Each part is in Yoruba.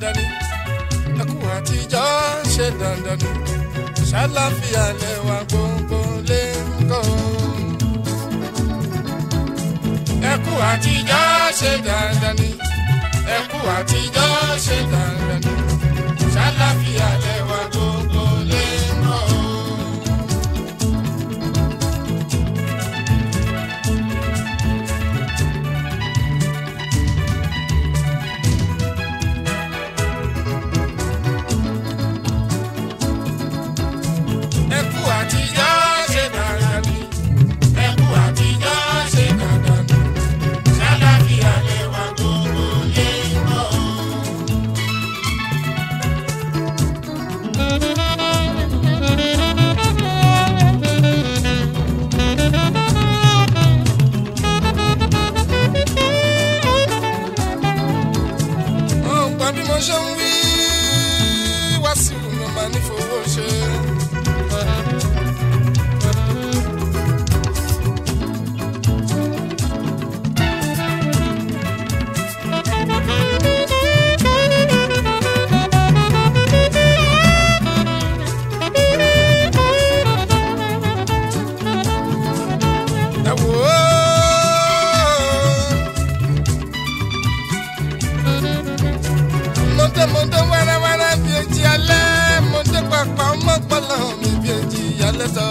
dandan ni ẹkú àtijọ́ ṣe dandan ni ṣàlàfíà lẹ́wà gbogbo lè ń kọ́. ẹkú àtijọ́ ṣe dandan ni ẹkú àtijọ́ ṣe dandan ni ṣàlàfíà lẹ́wà gbogbo lè ń kọ́. ẹkú àtijọ́ ṣe dandan ni ẹkú àtijọ́ ṣe dandan ni ṣàlàfíà lẹ́wà gbogbo lè ń kọ́. ọ̀gbà bí mo ṣe ń wí wá sí ìlú màá ní fowó ṣe. ẹ wò ó. mọ̀tẹ́ mọ̀tẹ́ wẹ́rẹ́wẹ́rẹ́ bí etí alẹ́ mọ̀tẹ́ pàpà mọ́pọ́lọ́ mi bí etí alẹ́ tọ́.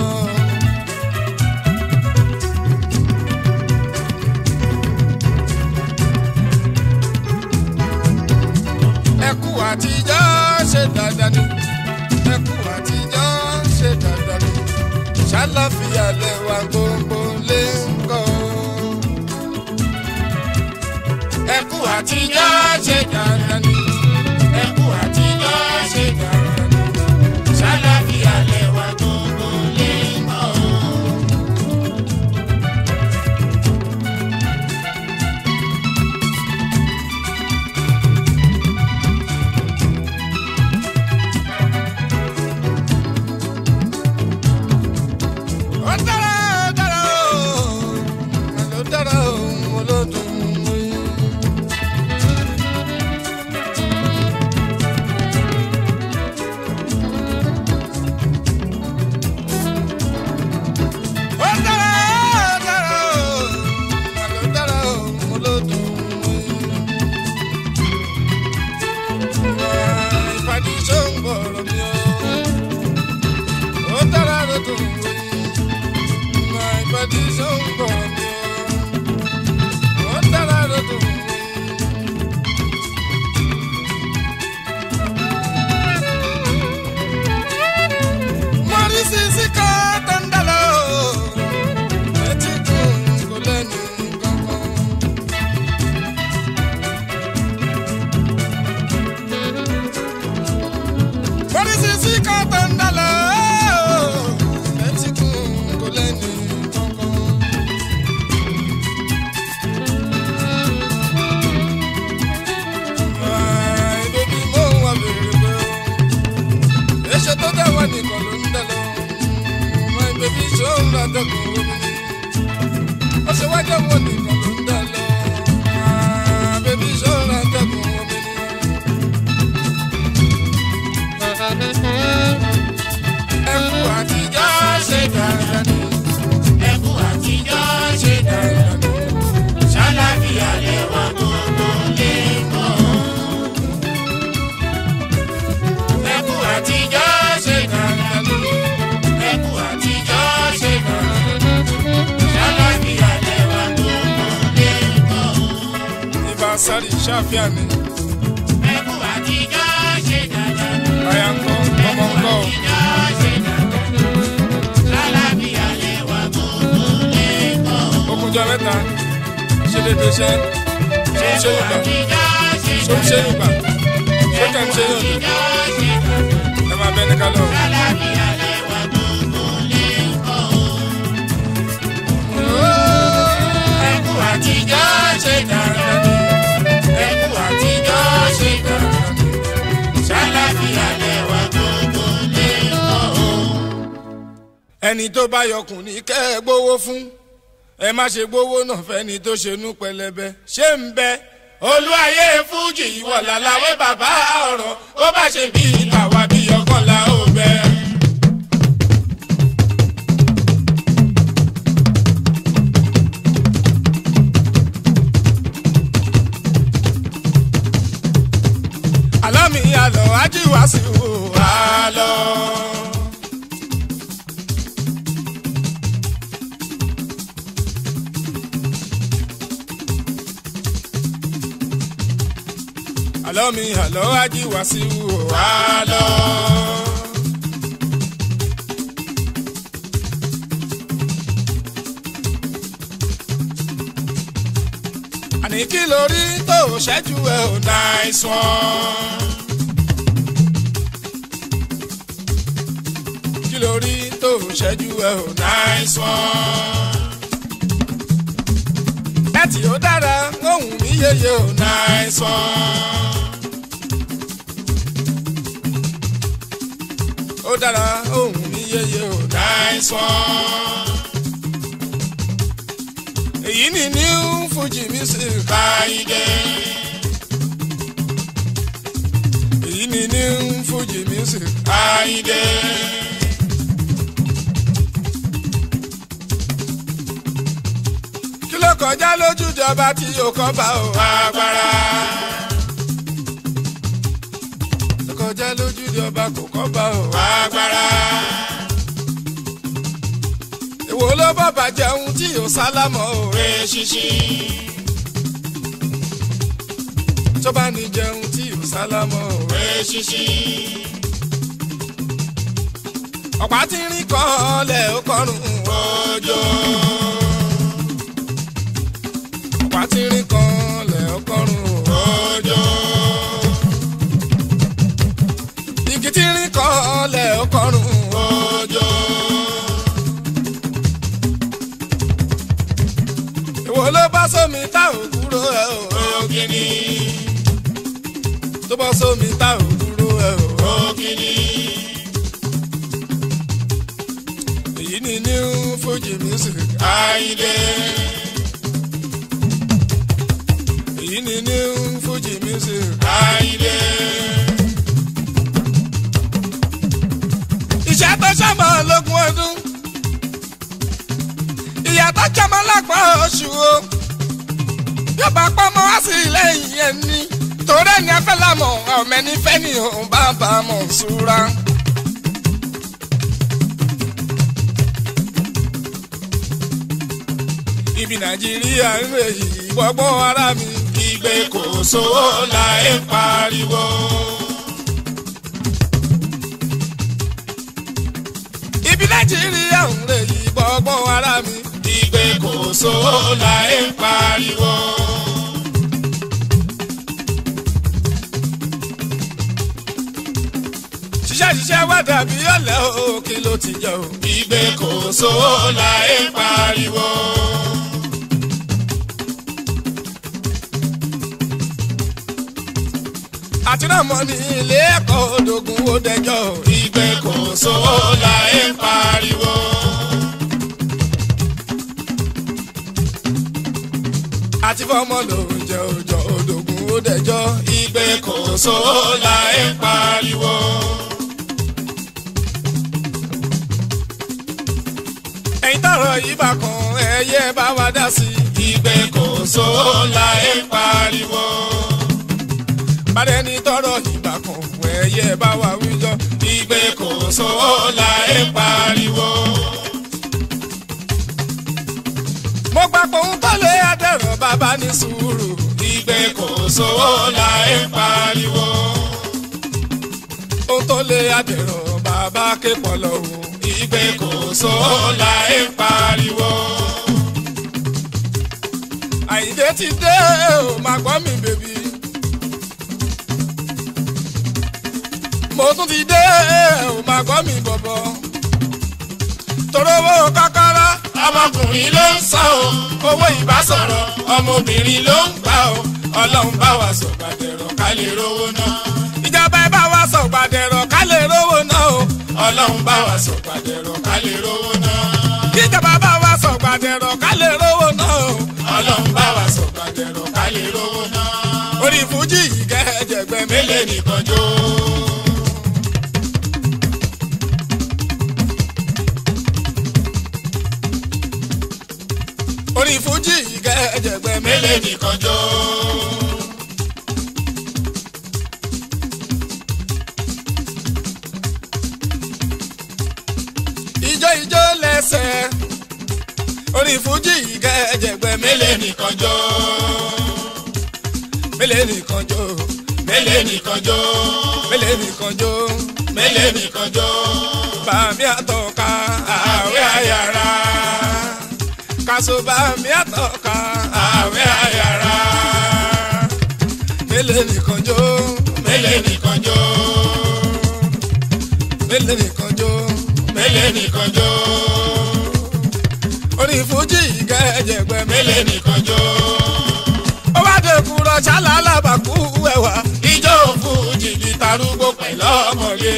ẹkú àtijọ́ ṣe dandan ni ẹkú àtijọ́ ṣe dandan ni ṣàlàfíà lẹ́wà gbogbo lè ń kọ́ ẹkú àtijọ́ ṣe dandan ni ẹkú àtijọ́ ṣe dandan ni ṣàlàfíà lẹ́wà gbogbo lè mọ̀. ó dára ó dára ó ó dára ó olódùn mú. Ó dára, ó dára, ó dára, ó olódùn mú. Ìpàdé ṣòǹgbọ̀rọ̀ mi o. Ó dára lódùn mú. Ìpàdé ṣòǹgbọ̀rọ̀ mi o. Ó dára lódùn mú. Mọ̀rí sísí kan tó ń dà lọ. Etí kún kò lẹ́nu kankan. Mọ̀rí sísí kan tó ń dà lọ. Etí kún kò lẹ́nu kankan. Ay, baby, mo wà bèrè pé o èṣe tó dá wà nìkan ló ń dá lọ my baby ṣó ń ra dẹ́kun omi ni ó ṣe wájú wọn nìkan ló ń dá lọ Ah, baby ṣó ń ra dẹ́kun omi ni. ẹkú àtijọ́ ṣe dáadáa ni ẹkú àtijọ́ ṣe dáadáa ni ṣáláfíà lẹ́wà gbogbo lè mọ̀. ẹkú àtijọ́ ṣe dandan ni ẹkú àtijọ́ ṣe dandan ni ṣàlàyé lẹ́wà gbogbo lè kọ́. ibà sáré ṣàfihàn ni. ẹkú àtijọ́ ṣe dandan ni. báyà ń kọ́ ọmọ ń kọ́. ṣàlàyé lẹ́wà gbogbo lè kọ́. okunjọ mẹ́ta ṣe dédé ṣe ṣe ń ṣe yorùbá ṣe ń ṣe yorùbá ṣe kàn ń ṣe yorùbá ẹ máa bẹ ní kálọ. ẹkú àtijọ́ ṣe dandan ni ẹkú àtijọ́ ṣe dandan ni ṣàlàfíà lẹ́wà gbogbo lè kọ́. ẹni tó bá yọkùn ní kẹ́ ẹ gbowó fún ẹ má ṣe gbowó náà fẹ́ni tó ṣe nú pẹlẹbẹ ṣé ń bẹ olúwayé fújì ìwọ̀lá làwé bàbá ọ̀rọ̀ ó bá ṣe bí tàwa bí ọkàn la ó bẹ. àlọ́ mi àlọ́ ajíwá sí wò àlọ́. àlọ́ mi àlọ́ ajíwá sí wò àlọ́. àní kí lórí tó ṣẹ́jú ẹ̀ ò nice one. kí lórí tó ṣẹ́jú ẹ̀ ò nice one. láti ó dára ohun mi yeye ò nice one. ó dára ohun mi yeye ò nice one èyí ni new fuji music káyidé. èyí ni new fuji music káyidé. kí ló kọjá lójújọba tí yóò kọ́ bá o agbára. ló kọjá lójújọba kò kọ́ bá o agbára èwo ló bàbà jẹun tí yóò sálámọ̀ òwe ṣíṣí. tó bá ní jẹun tí yóò sálámọ̀ òwe ṣíṣí. ọ̀pá tí ń rí kan lẹ̀ ó kọrùn òjò. ọ̀pá tí ń rí kan lẹ̀ ó kọrùn òjò. igi tí ń rí kan lẹ̀ ó kọrùn òjò. èwo ló bá sómi tá ò kúrò ẹ ò ògìní. tó bá sómi tá ò kúrò ẹ ò ògìní. èyí ni new fuji music àìlè. èyí ni new fuji music àìlè. iṣẹ́ tó ṣàmọ́ lógún ọdún ìyàtọ̀ jọmọ lápá oṣù o yóò bá pọ́nmọ́ wá sí lẹ́yìn ẹni torí ẹni afẹ́ lámọ̀ ọ̀mẹ́ni fẹ́ni òun bá bá mọ̀ ṣúra. ibi nàìjíríà ń rè yìí gbọ́gbọ́n ara mi ìgbé kò sówó la ẹ̀ pariwo. ibi nàìjíríà ń rè yìí gbọ́gbọ́n ara mi ìgbé kò sówó la ẹ̀ pariwo. ṣiṣẹ́ ṣiṣẹ́ wá dàbí ọ̀lẹ́ o kí ló ti jẹ́ o. ìgbé kò sówó la ẹ̀ pariwo. àtúnàmọ́ ní ilé ẹ̀kọ́ òdògùn ó dẹjọ́ ìgbé kò sówó la ẹ̀ pariwo. àti fọmọ lóúnjẹ òjò òdògùn ó dẹjọ́ ìgbé kò sówó la ẹ̀ pariwo. ẹ̀yin tọrọ yìí bá kan ẹyẹ bá wa dá sí ìgbé kò sówó la ẹ̀ pariwo bàdẹ́ni tọrọ ìgbà kan ẹ̀yẹ bá wa wíjọ ìgbé kò sówó la ẹ̀ pariwo. mo gbà pé òun tó lé adẹ̀rọ̀ bàbá ní sùúrù ìgbé kò sówó la ẹ̀ pariwo. òun tó lé adẹ̀rọ̀ bàbá ké pọ̀lọ́ o ìgbé kò sówó la ẹ̀ pariwo. àyíndé ti dé o máa gbọ́ mi bèbí. mo tún ti dé ò máa gbọ́ mi bọ̀bọ̀. torówó kákàrá ọmọkùnrin ló ń sọ o owó ìbásọ̀rọ̀ ọmọbìnrin ló ń gbà o ọlọ́run bá wa sọ gbàdẹ̀rọ̀ ká lè rówó náà. ìjọba ẹ bá wa sọ gbàdẹ̀rọ̀ ká lè rówó náà o ọlọ́run bá wa sọ gbàdẹ̀rọ̀ ká lè rówó náà. ìjọba bá wa sọ gbàdẹ̀rọ̀ ká lè rówó náà o ọlọ́run bá wa sọ gbàdẹ̀rọ̀ ká lè rówó náà. fújì ìkẹ́jẹ̀gbẹ́ mi. mélèé nìkan jó. orin fújì ìkẹ́jẹ̀gbẹ́ mi. mélèé nìkan jó. ijó ijó lẹ́sẹ̀ orin fújì ìkẹ́jẹ̀gbẹ́ mi. mélèé nìkan jó. mélèé nìkan jó mélèé nìkan jó. mélèé nìkan jó mélèé nìkan jó. bàmí àtọ̀ka àwẹ̀ àyàrá kaso bàmí àtọ̀ka àwẹ̀ àyàrá mélèé nìkan jó mélèé nìkan jó. mélèé nìkan jó mélèé nìkan jó. orin fújì ìkẹ́jẹ̀gbẹ́ mi. mélèé nìkan jó. ó wá dé kúrọ̀ ṣálá alábàkú ẹ̀wà. ijó fújì di tarúgbó pẹ̀lú ọmọge.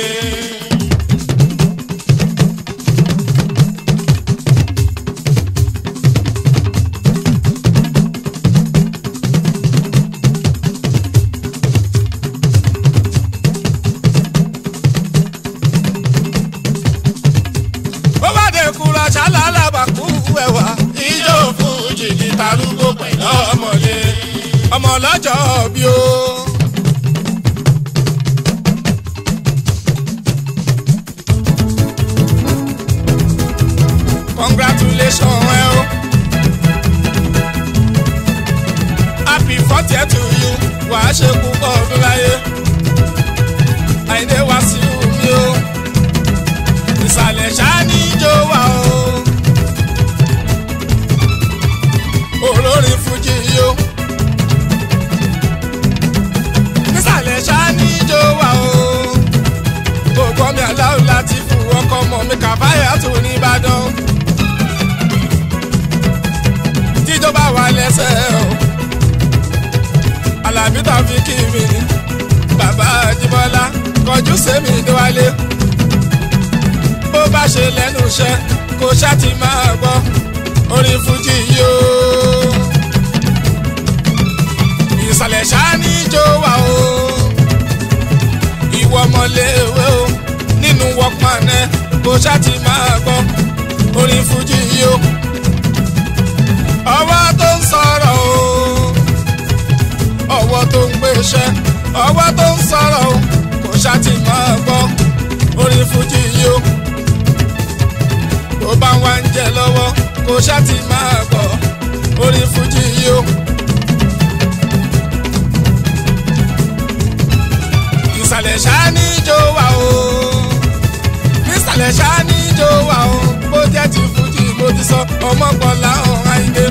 ó wá dé kúrọ̀ ṣálá alábàkú ẹ̀wà. ijó fújì di tarúgbó pẹ̀lú ọmọge. ọmọ ọlọ́jọ́ bí ó. congratulations ẹ o. happy fortieth to you wàá ṣe púpọ̀ ọdún láyé. àìdè wá sí omi o. ìsàlẹ̀ ṣáá ní ijó wa o. olórin fújì yó. nísàlẹ̀ ṣáání jó wa o. gbogbo mi aláwọ̀ láti fún ọkọ ọmọ mi kàfáyà tó ní ìbàdàn. tíjọba wà lẹ́sẹ̀ o. alábí tó fi kí mi. bàbá àjíbọ́lá kọjú sẹ́mi déwálé. bó bá ṣe lẹ́nu iṣẹ́ kó ṣáà ti máa gbọ́ orin fújì yóò ìsàlẹ̀ ṣáání jó wa o ìwọ ọmọléèwé o nínú workman ẹ kó ṣáàtì máa gbọ́ orin fújì yìí o ọwọ́ tó ń sọ̀rọ̀ o ọwọ́ tó ń gbéṣẹ́ ọwọ́ tó ń sọ̀rọ̀ o kó ṣáàtì máa gbọ́ orin fújì yìí o tó bá wá ń jẹ lọ́wọ́ kó ṣáàtì máa gbọ́ orin fújì yìí o. ìsàlẹ̀ ṣáání jó wa o ìsàlẹ̀ ṣáání jó wa o bó jẹ́ ti fújì mo ti sọ ọmọkànlá ọ̀hún àyíké.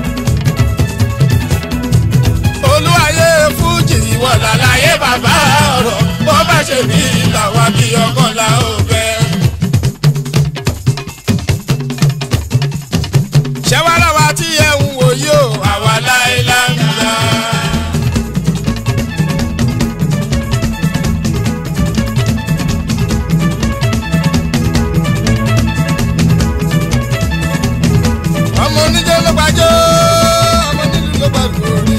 olúwayé fújì ìwọ làlàyé bàbá ọ̀rọ̀ bó bá ṣe bí làwa bí ọkànlá ò fẹ́. ṣẹ́wárà wa tí ẹ ń wò yìí o àwa láéláé ń gbà. ọmọ oníjó ló gbàjọ ọmọ onílù ló gbàgbó rí.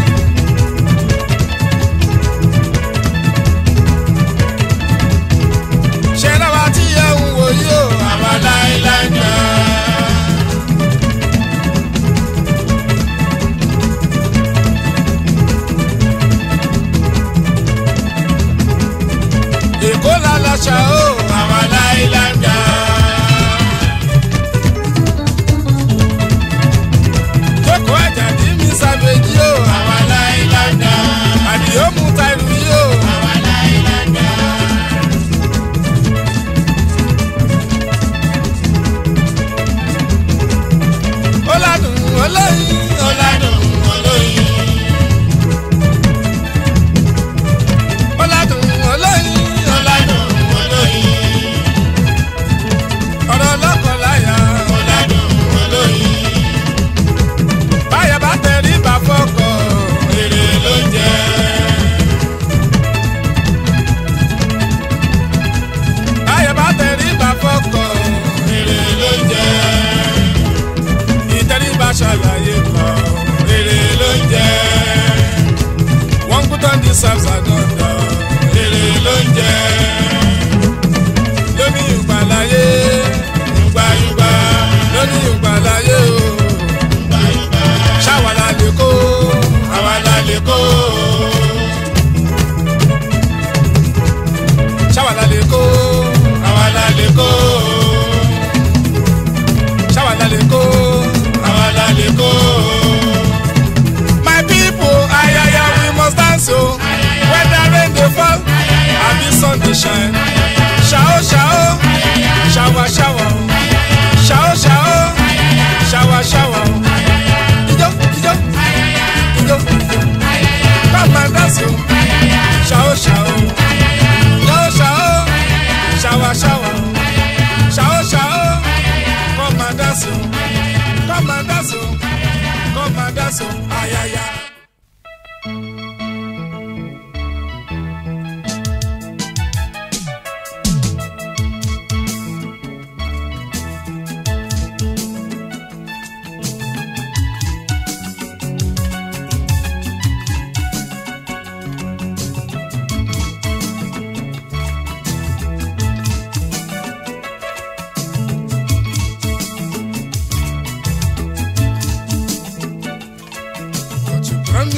ṣé lọ́wọ́ tí ẹ ń wò yìí o àwa láéláé ń gbà. èkó la lọ ṣá o àwa láéláé ń gbà.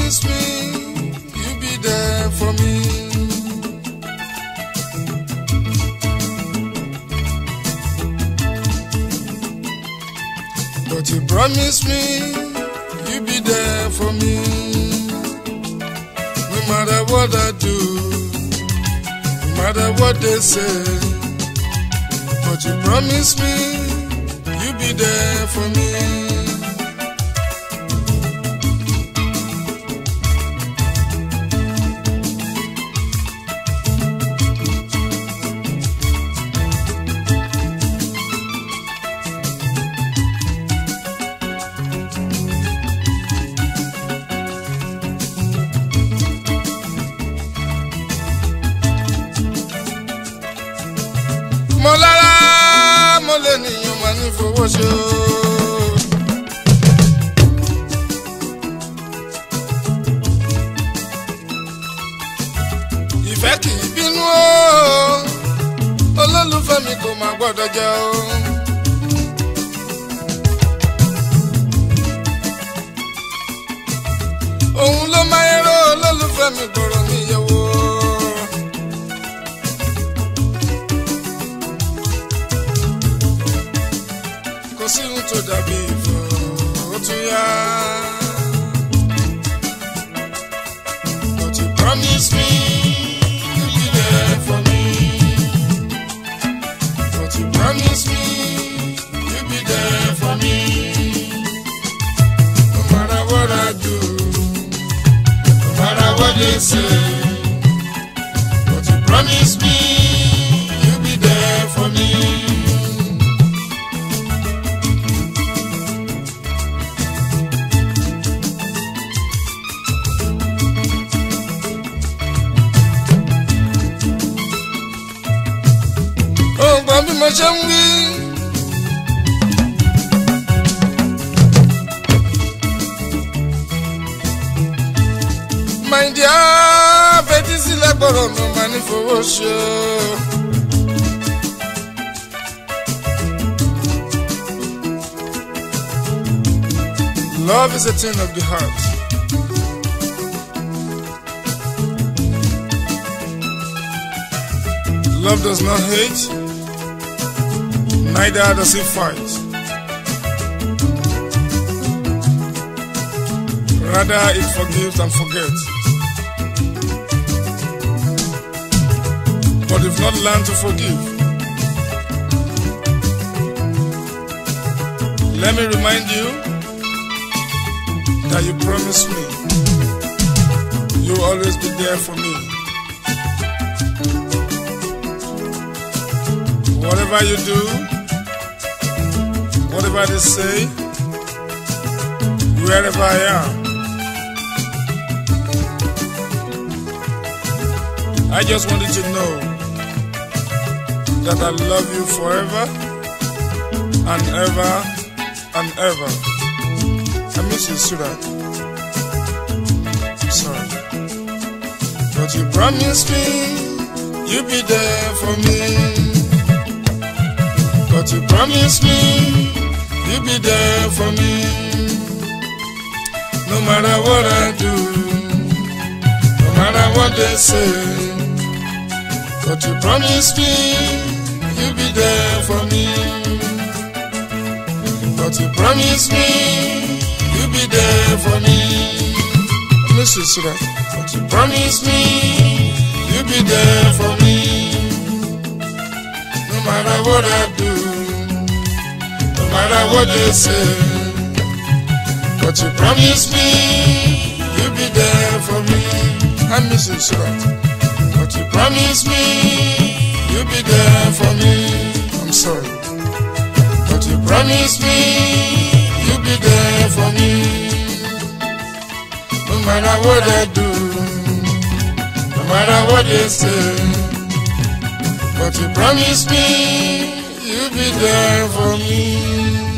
promise me you be there for me. But you promise me you be there for me. No matter what I do, no matter what they say. But you promise me you be there for me. mo lára mo lè níyàn máa ní fowó ṣe o. ìfẹ́ kì í bínú o olólùfẹ́ mi kò máa gbọ́dọ̀ jẹ́ o. òun ló máa ń ró olólùfẹ́ mi gbọ́rọ̀ mi yẹ̀ wò. kò sí ohun tó dàbí ìfọ̀ ó tún yá. But you promise me you'll be there for me. But you promise me you'll be there for me. No matter what I do, no matter what they say. But you promise me you'll be there for me. ọgbọ́n bí mo ṣe ń wí. my dear fetí sílẹ̀ gbọ́dọ̀ mi máa ní fowó ṣe o. Love is a thing of the heart. Love does not hate, neither does it fight. Rather, it forgives and forgets. But if not learned to forgive, let me remind you that you promised me you'll always be there for me. Whatever you do, whatever they say, wherever I am, I just wanted to know that I love you forever and ever and ever. I miss you, sweetheart. I'm sorry. But you promised me you'd be there for me. But you promised me you'll be there for me. No matter what I do, no matter what they say. But you promised me you'll be there for me. But you promised me you'll be there for me. Miss you, sweetheart. But you promised me you'll be there for me. No matter what I do, no matter what they say. But you promised me you'll be there for me. I miss you, sweetheart. But you promised me you'll be there for me. I'm sorry. But you promised me you'll be there for me. No matter what I do, no matter what they say. But you promised me you'll be there for me.